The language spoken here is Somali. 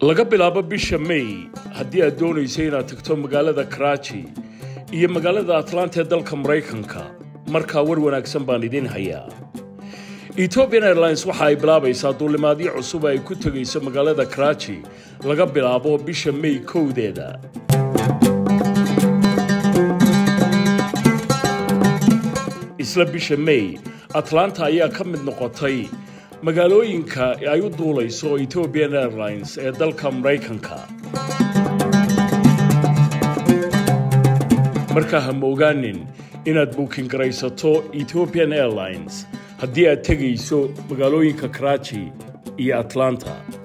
laga bilaabo bisha may haddii aad doonayso inaad tagto magaalada karaaji iyo magaalada atlanta ee dalka maraykanka markaa war wanaagsan baan idiin hayaa ethiopian airlines waxa ay bilaabaysaa duulimaadyo cusub ay ku tegayso magaalada karaaji laga bilaabo bisha may kowdeeda isla bisha may atlanta ayaa ka mid noqotay magaalooyinka ay u duulayso ethiopian airlines ee dalka maraykanka markaa ha moogaanin inaad buukin garaysato ethiopian airlines haddii aad tegayso magaalooyinka karaaji iyo atlanta